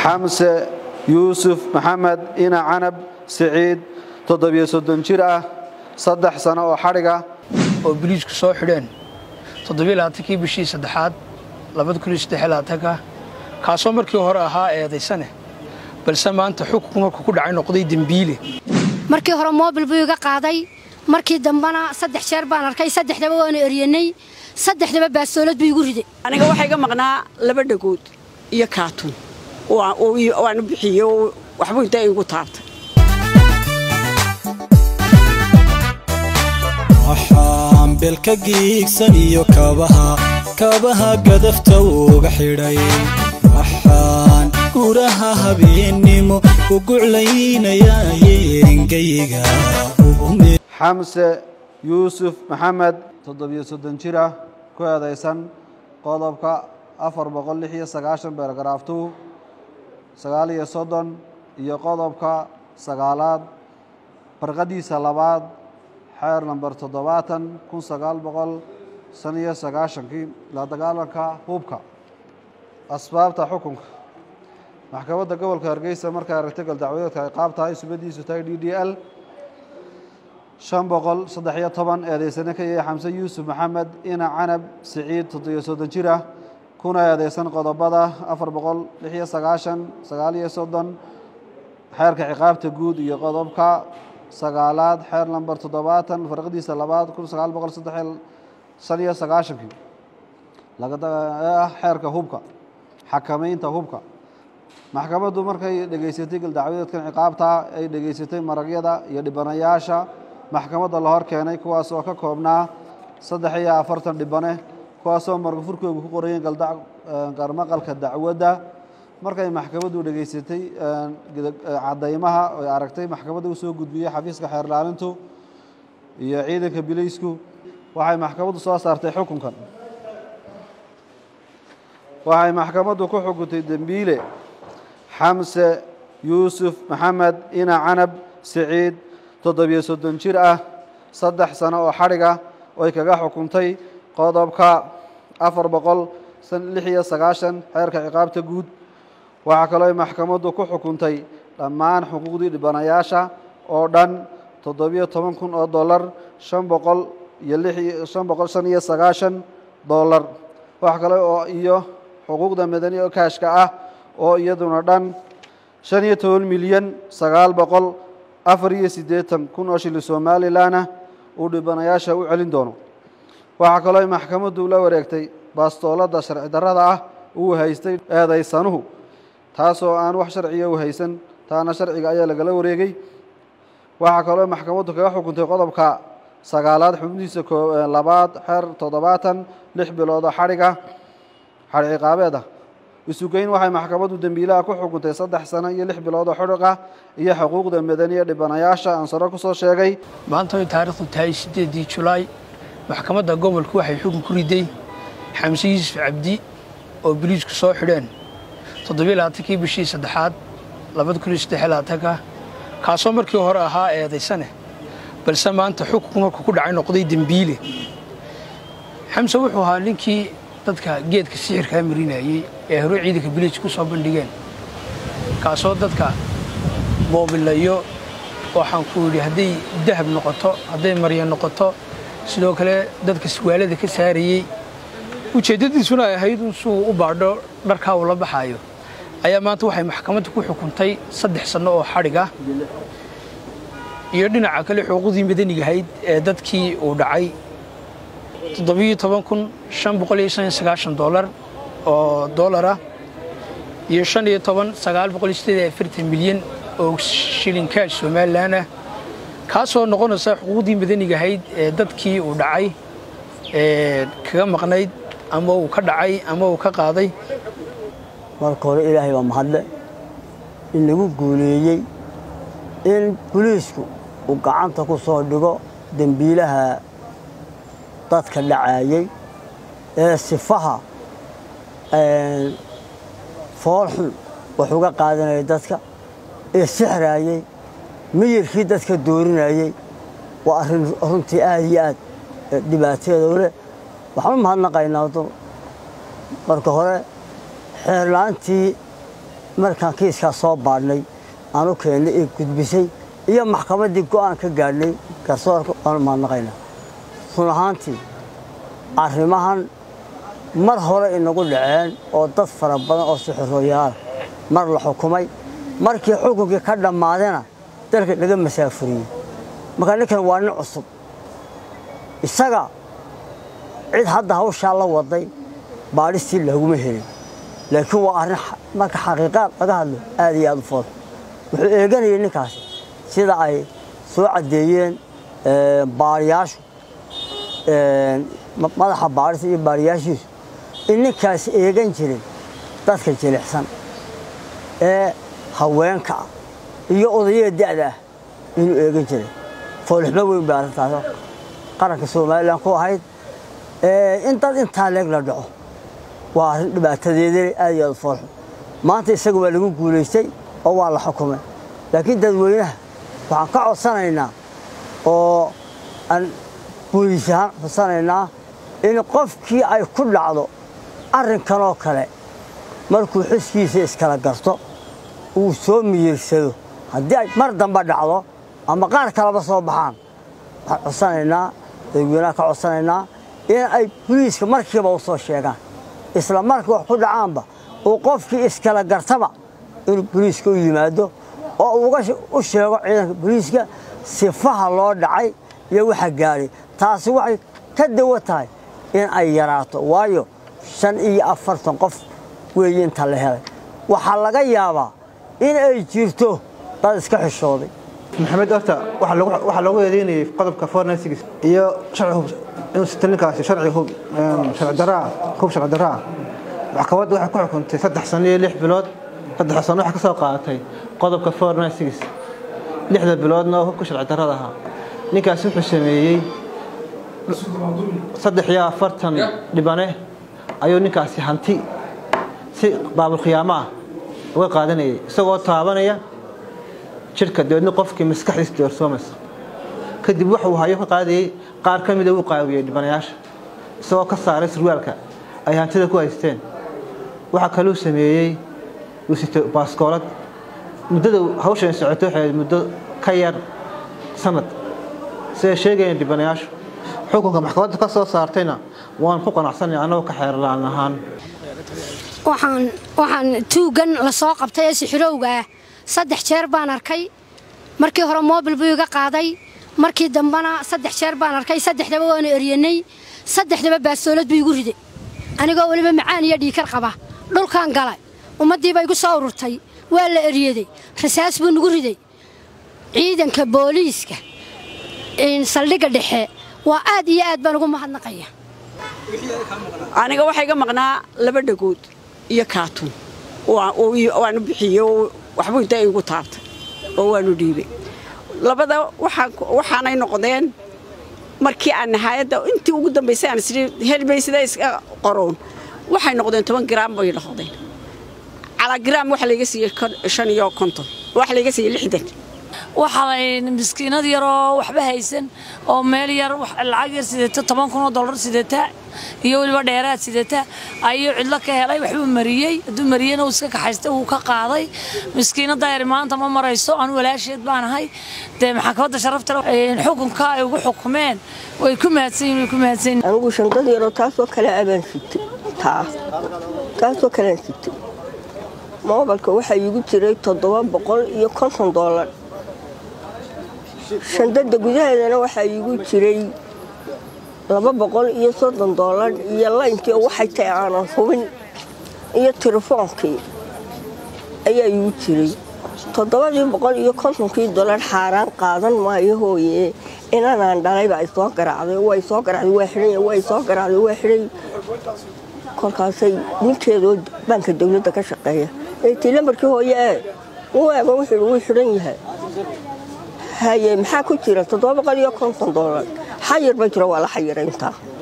xamse yuusuf maxamed ina canab siciid toddobiyo soddon jir ah saddex sano oo xadhiga oo biliijku soo xidheen toddobiylabaatankii bishii saddexaad labada kun iyo saddexlabaatanka kaasoo markii hore ahaa eedaysane balse maanta xukunku markuu ku dhacay noqday dembiile markii hore moobil buu iga qaaday markii dambena saddex jeer baan arkay saddexdaba waanu eryanay saddexdaba baastoolad buu igu riday aniga waxaa iga maqnaa laba dhagood iyo kaatun waanu bixiye waxbuu intaa igu taabtay waxaan belka giigsan iyo kabaha kabaha gadafta uga xidhay waxaan guraha habeennimo u guclaynayaa yeengayga xamse yuusuf maxamed toddobiyo soddon jir ah ku eedaysan qodobka afar boqol lix iyo sagaashan beergaraaftu sagaal iyo soddon iyo qodobka sagaalaad barqadiisa labaad xeer namber toddobaatan kun sagaal boqol shan iyo sagaashankii la dagaalanka hubka asbaabta xukunka maxkamadda gobolka hargeysa markay aragtay galdacwadeedka ay qaab tahay subadiisu tahay d d l shan boqol saddex iyo toban eedeysane ka yahay xamse yuusuf maxamed ina canab siciid toddobiyo soddon jir ah kuna eedeysan qodobada afar boqol lix iyo sagaashan sagaal iyo soddon xeerka ciqaabta guud iyo qodobka sagaalaad xeer namber toddobaatan farqadiisa labaad kun sagaal boqol saddex shan iyo sagaashankii ah xeerka hubka xakamaynta hubka maxkamaddu markay dhegaysatay galdacwadeedkan ciqaabta ay dhegaysatay maragyada iyo dhibanayaasha maxkamadda la hor keenay kuwaas oo ka koobnaa saddex iyo afartan dhibane kuwaasoo margafurkoogu ku qorayeen garmaqalka dacwadda markay maxkamaddu dhegaysatay cadaymaha oy aragtay maxkamadda u soo gudbiyey xafiiska xeerlaalintu iyo ciidanka bilaysku waxay maxkamaddu soo saartay xukunkan waxay maxkamaddu ku xukuntay dembiile xamse yuusuf maxamed ina canab siciid toddobiyo soddon jir ah saddex sano oo xadhiga oy kaga xukuntay qodobka afar boqol lix iyo sagaashan xeerka ciqaabta guud waxaa kaloo maxkamaddu ku xukuntay dhammaan xuquuqdii dhibanayaasha oo dhan toddobiyo toban kun oo dollar shan boqol iyo shan boqol shan iyo sagaashan dollar wax kale oo iyo xuquuqda madani oo kaashka ah oo iyaduna dhan shan iyo toban milyan sagaal boqol afar iyo siddeetan kun oo shilli somalilanah uu dhibanayaasha u celin doono waxaa kaloo maxkamaddu la wareegtay baastooladda sharci darrada ah uu haystay eedaysanuhu taasoo aan wax sharciya u haysan taana sharciga ayaa lagala wareegay waxaa kaloo maxkamaddu kaga xukuntay qodobka sagaalaad xubnihiisa labaad xeer toddobaatan lix biloodoo xadhiga xadhi ciqaabeed ah isugeyn waxay maxkamaddu dembiilaha ku xukuntay saddex sano iyo lix biloodoo xudhiqa iyo xuquuqda madaniya dhibanayaasha aan saro ku soo sheegay maanta way taariikhdu tahay siddeedii julaay maxkamadda gobolku waxay xukun ku riday xamse yuusuf cabdi oo biliijku soo xidheen toddobiylabaatankii bishii saddexaad labada kun iyo saddexlabaatanka kaasoo markii hore ahaa eedaysane balse maanta xukunku markuu ku dhacay noqday dembiile xamse wuxuu ahaa ninkii dadka geedka sixirkaa marinayey ee hore ciidanka biliij ku soo bandhigeen kaasoo dadka moobilayo waxaan ku yidhi hadday dahab noqoto hadday marya noqoto sidoo kale dadka suwaalada ka saarayey ujeeddadiisuna ay ahayd suu u baadho dharkaa uu la baxaayo ayaa maanta waxay maxkamadda ku xukuntay saddex sanno oo xadhig ah iyo dhinaca kale xuquuqdii madanigahayd ee dadkii uu dhacay toddobiyo toban kun shan boqol iyo shan iyo sagaashan dollar oo dollar ah iyo shan iyo toban sagaal boqol iyo siddeed iyo afartan milyan oo shilin kaash somalilan ah kaasoo noqonaysa xuquuqdii madanigahayd ee dadkii uu dhacay ee kaga maqnayd ama uu ka dhacay ama uu ka qaaday marka hore ilaahay baa mahadle in lagu guuleeyey in boliisku uu gacanta ku soo dhigo dembiilaha dadka dhacaayey ee sifaha foolxun wax uga qaadanaya dadka ee sixraayey miyirkii dadka doorinayey waa arrin runtii aad iyo aad dhibaateeda u leh waxaan u mahadnaqaynaa marka hore xeerla'aantii markaan kiiskaa soo baadhnay aan u keennay ee gudbisay iyo maxkamaddii go'aan ka gaadhnay garsoorka waanu mahadnaqayna run ahaantii arrimahan mar hore inagu dhaceen oo dad fara badan oo sixirooyaala mar la xukumay markii xukunkii ka dhammaadena dalka laga masaafuriyey markaa ninkan waa nin cusub isaga cid hadda hawshaa la waday baadhistii laguma helin laakiin waa arrin marka xaqiiqaad laga hadlo aad iyo aad u fool wuxuu eeganayay ninkaasi sida ay soo caddeeyeen baariyaashu madaxa baadhista iyo baariyaashiisu in ninkaasi eegan jirin dadka jilicsan ee haweenka ah iyo odayada da'da ah inuu eegan jiray foolixmo weyn bay arrintaas qaranka somalilan ku ahayd in dad intaa leeg la dhaco waa arrin dhibaatadeedana aad iyo aad foolxun maanta isaga waa lagu guulaystay oo waa la xukumay laakiin dadweynaha waxaan ka codsanaynaa oo aan booliis ahaan codsanaynaa in qofkii ay ku dhacdo arrinkanoo kale markuu xuskiisa iskala garto uu soo miyirsado haddii ay mar dambe dhacdo ama qaar kaleba soo baxaan waxaan codsanaynaa dadweynaha ka codsanaynaa in ay boliiska markiiba u soo sheegaan isla markii wax ku dhacaanba uu qofkii iskala gartaba inuu boliiska u yimaado oo uga u sheego ciidanka boliiska sifaha loo dhacay iyo waxa gaadhay taasi waxay ka dawo tahay in ay yaraato waayo shan iyo afartan qof weeye inta la helay waxaa laga yaabaa in ay jirto dad iska xishooday maxamed horta waxaa loogu eedeynayay qodobka fornsigs iyo inuu sito ninkaasi sharci hub sharci daraa hub sharci daraa maxkamadda waxay ku xukuntay saddex sano iyo lix bilood saddex sano waxay ka soo qaadatay qodobka fornsigs lixda biloodna oo hubka sharci darrada ahaa ninkaasi wuxuu sameeyey saddex iyo afartan dhibane ayuu ninkaasi hanti si baabulkhiyaamo ah uga qaadanayay isagoo taabanaya jidhka dabeedna qofkii maskaxdiisa doorsoomaysa kadib wuxuu hayo ka qaadayey qaar ka mida uu qaawiyey dhibanayaasha isagoo ka saaray surwaalka ay hantida ku haysteen waxaa kaluu sameeyey uu sito baaskoolad muddada hawshan socoto waxay muddo ka yar sanad siday sheegayeen dhibanayaashu xukunka maxkamadda ka soo saartayna waan ku qanacsanay annagoo ka xeerlaan ahaan waxaan waxaan tuugan la soo qabtay ee sixirowga ah saddex jeer baan arkay markii hore moobil buu iga qaaday markii dambena saddex jeer baan arkay saddexdaba waanu eryanay saddexdaba baastoolad buu igu riday anigoo weliba macaan iyo dhiikar qaba dhulkaan galay ummaddiiba igu soo ururtay waa la eryaday rasaas buu nagu riday ciidanka booliiska saldhigga dhexe waa aad iyo aad baan ugu mahadnaqaya aniga waxaa iga maqnaa laba dhagood iyo kaatun waanu bixiye waxbuu inta igu taabtay oo waanu dhiibay labada waxaanay noqdeen markii aan nahaayadda intii ugu dambaysay aan isii helbay sida iska qoroon waxay noqdeen toban garaam bay noqdeen calaa garaam waxa layga siiyey shan iyo konton waxa layga siiyey lixdan waxaa miskiinad yaroo waxba haysan oo meel yar lacag yar sidata toban kun oo dollar sidata iyo weliba dheeraad sidata ayuu cidlo ka helay waxbuu mariyey hadduu mariyeyna uu iska kaxaystay wuu ka qaaday miskiinada yar maanta ma marayso anu walaasheed baan ahay dee maxkamadda sharafta xukunka ay ugu xukumeen way ku mahadsan yihin way ku mahadsan yihin anigu shandad yaroo taasoo kale abaan sitay taa taasoo kalean sitay moobalka waxaa iigu jiray toddoba boqol iyo konton dollar shandada gudaheedana waxaa iigu jiray laba boqol iyo soddon dollar iyo laynkii oo waxay tahay aanan hubin iyo tilefoonkii ayaa iigu jiray toddobadii boqol iyo kontonkii dollar xaaraan qaadan maayo hooye inanaan dhalayba ay soo garaacday way soo garacday waa xidhay way soo garacday waa xidhay kolkaasay ninkeedoo baanka dawladda ka shaqeeya eetii lambarkii hooye ee u eego wuxuu wuu xidhan yahay haye maxaa ku jira toddoba boqol iyo konton dollar xayir ba jiro waa la xayiray intaa